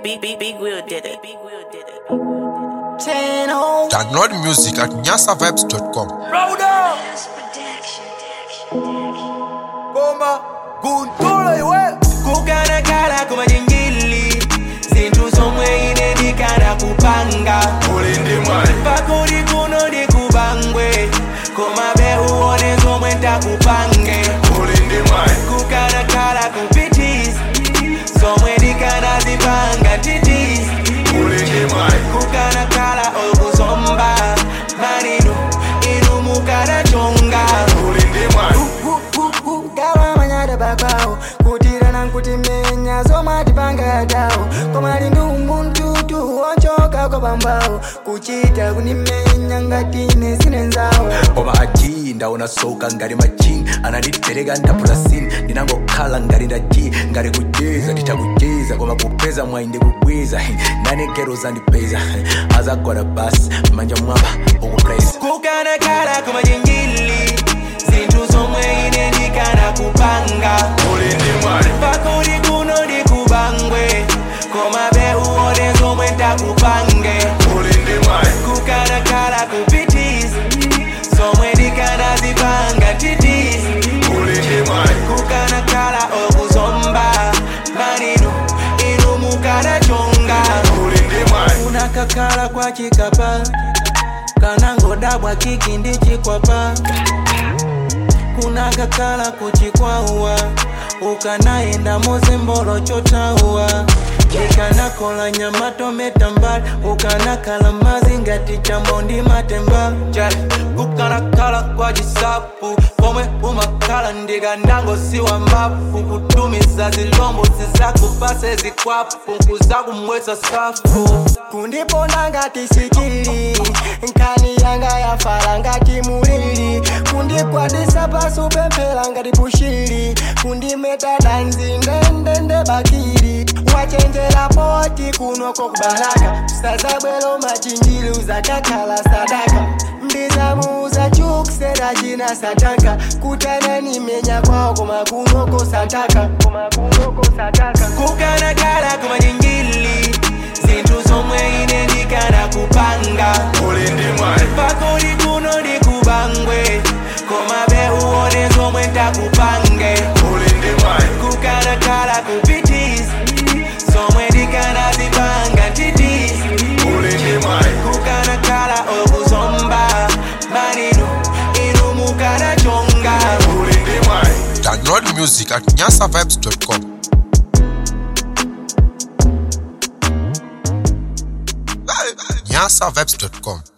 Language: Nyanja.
Big, big, big Will did it. Big Will did it. Channel. Download music at nyasavibes.com. Rauda. Goma. Kuntola iwe. kukana kala kumajingili zinthu zomwe ine ndikana kupanga Uli ndi mwali. pakuli kuno ndikubangwe koma beuone zomwe ndakupange Uli ndi mwali. kukana kala kupitisi zomwe ndikana zipanga titisi Uli ndi mwali. kukana kala okuzomba malino inu mukanachonga Uli ndi mwali. gawa manyada babawo kutirana nkutimenya zomatipanga dawo komali ndi umuntu wochoka kwa pambawo kuchita kunimenya ngatine sinenzawo koma aji ndaona soka ngati majini ananditereka ndapulasini ndinangokhala ngati ndaji ngati kujeza nditakucheza koma kupeza mwayi ndikubweza nanekero zandipeza azagwada basi manja mwamba ukupresa kukana kala kumajingili zinthu zomwe ine ndikana kupanga Uli ndi mwali. pakuli kuno ndikubangwe koma beuone zomwe ndakupange Uli ndi mwali. kukana kala kupitisi zomwe ndikana zipanga titisi Uli ndi mwali. kukana kala okuzomba malino inu mukanachonga Uli ndi mwali. unakakhala kwa chikapa kanangodabwa kiki ndi chikwapa kunakakhala kuchikwawa ukanayenda muzimbolo chotauwa ikanakola nyama tometa mbali ukanakhala mazi ngati chambo ndi matemba Jali, kukanakhala kwa chisapu pomwe umakhala ndikandangosiwa mbafu kutumiza zilombo zizakupase zikwapu kuzakumwesa safu kundiponda ngati sikili nkani yanga yafala ngati mulili kundikwadisa pasi upemphera ngati pushili kundimeta danzi ndendende bakili wachenjera poti kunoko kubalaka sazabwelo machinjili uzakakhala sadaka ndizamuuza chukusera china sataka kutanani menya kwawo koma kunoko sataka koma kunoko sataka kukanakala kumajingili zinthu zomwe ine ndikana kupanga Uli ndi mwali. pakuli kuno ndikubangwe koma beuone zomwe ndakupange Uli ndi mwali. kukanakala kupitisi zomwe ndikana zipanga titisi Uli ndi mwali. kukanakala okuzomba malino inu mukanachonga Uli ndi mwali. Download music at nyasavibes.com. nyasavibes.com.